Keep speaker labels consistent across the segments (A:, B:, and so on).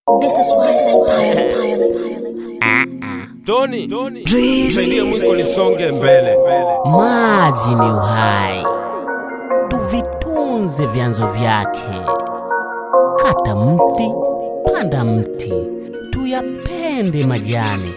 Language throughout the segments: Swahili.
A: This is Wise Empire.
B: Tony, tusaidie mwiko lisonge mbele.
C: Maji ni uhai, tuvitunze vyanzo vyake. Kata mti, panda mti, tuyapende majani.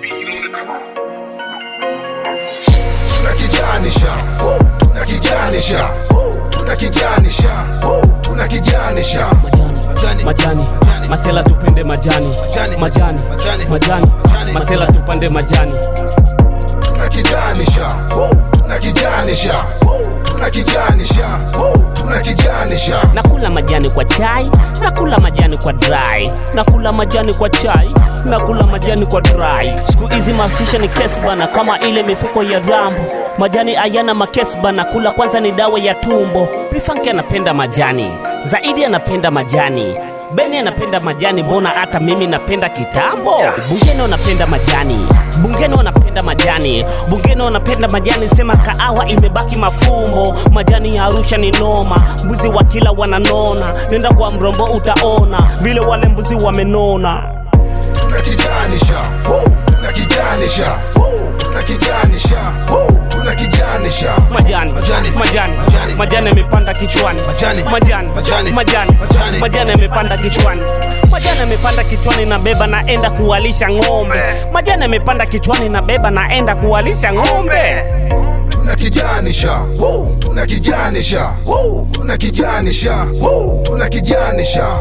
D: tunakijanisha tunakijanisha tunakijanisha tunakijanisha
C: Majani, majani, masela tupende majani, majani, majani, masela tupande majani.
D: tunakijanisha tunakijanisha tunakijanisha tunakijanisha
C: Nakula majani kwa chai, nakula majani kwa dry, nakula majani kwa chai, nakula majani kwa dry. Siku hizi mashisha ni kesi bana, kama ile mifuko ya rambo. Majani hayana makesi bana, kula kwanza ni dawa ya tumbo. Pifanki anapenda majani, zaidi anapenda majani. Beni anapenda majani, mbona hata mimi napenda kitambo. Bungeni wanapenda majani, bungeni wanapenda majani, bungeni wanapenda majani. Sema kaawa imebaki mafumbo, majani ya Arusha ni noma, mbuzi wa kila wananona. Nenda kwa mrombo utaona vile wale mbuzi wamenona.
D: tunakijanisha tunakijanisha tunakijanisha tunakijanisha
C: Majani,
D: Majani,
C: majani,
D: majani.
C: majani yamepanda kichwani,
D: Majani,
C: majani,
D: majani,
C: majani,
D: majani.
C: majani yamepanda kichwani, majani yamepanda kichwani, nabeba naenda kuwalisha ng'ombe. Majani yamepanda kichwani, nabeba naenda kuwalisha ng'ombe.
D: tunakijanisha tunakijanisha tunakijanisha tunakijanisha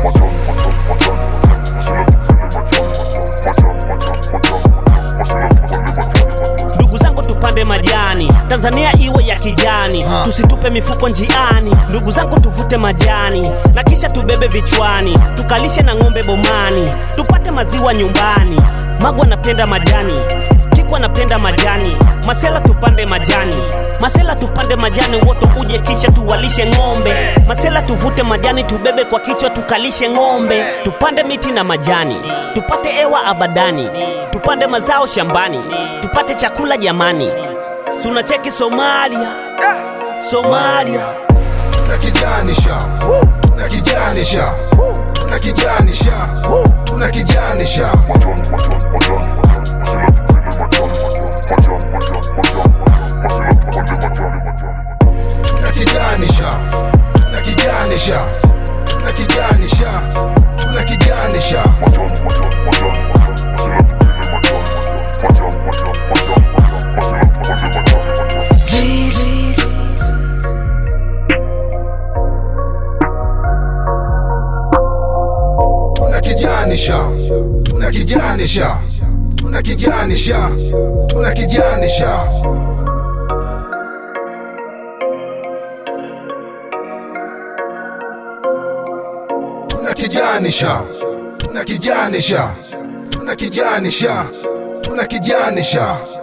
C: ndugu zangu tupande majani tanzania iwe ya kijani tusitupe mifuko njiani ndugu zangu tuvute majani na kisha tubebe vichwani tukalishe na ng'ombe bomani tupate maziwa nyumbani magwa napenda majani kikwa napenda majani masela tupande majani masela tupande majani wote uje kisha tuwalishe ng'ombe masela tuvute majani tubebe kwa kichwa tukalishe ng'ombe tupande miti na majani tupate ewa abadani tupande mazao shambani tupate chakula jamani sunacheki somalia somalia
D: tunakijanisha tunakijanisha tunakijanisha tunakijanisha tunakijanisha tunakijanisha tunakijanisha tunakijanisha tunakijanisha tunakijanisha tunakijanisha tunakijanisha tunakijanisha tunakijanisha tunakijanisha tunakijanisha